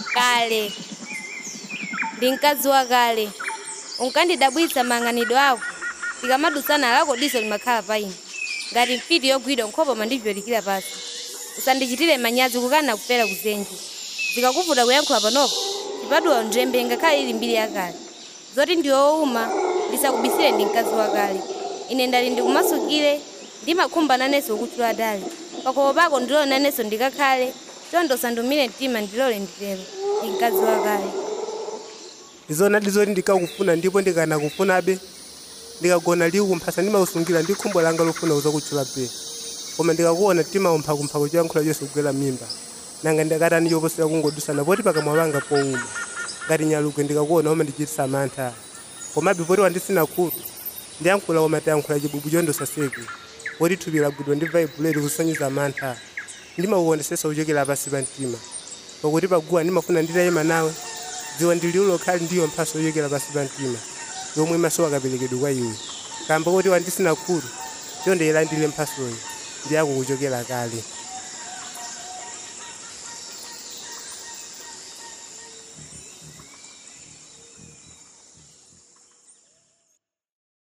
kale ndi mkazi wa kale unkandidabwitsa mayang'anidwe ako tikamadutsana lako diso limakhala pa ine ngati mfiti yogwidwa nkhope mandivyolikira pasi usandichitire manyazi kukana kufera kuzenji zikakuvuta kuyankhula panopo chipatuwa njembe ngakhale ili mbiri yakale zoti ndiwowuma ndisakubisire ndi mkazi wakale ine ndali ndikumasukire ndimakhumba nanenso kukutchula dali pakopo pako ndilole nanenso ndikakhale chondo usandumire mtima ndilole nditero ndi mkazi wakale izona ndizoti ndikakufuna ndipo ndikanakufunabe ndikagona likumphasa ndimausungira ndi khumbo langa lofuna uzakutchula pe koma ndikakuona timaumphakumpha kuchiyankhula chonse kugwera mimba nanga ndakatani choposera kungodusana poti pakamwa panga powuma ngati nyalugwe ndikakuona oma ndichitisa mantha komabe poti wandisina khulu ndiyankhula koma tayankhula chibubu chondosaseke poti thupi lagwidwa ndi vaibuleti kusonyeza mantha ndimakukondesetsa kuchokera pasi pa mtima pakuti paguwa ndimafuna nditayima nawe dziwa ndiliulo khali ndiyo mphaso yochokera pasi pa mtima yomwe maso akaperekedwe kwa iwe kamba kuti wandisina khulu chonde ilandire mphasoyi ndiyako kuchokera kale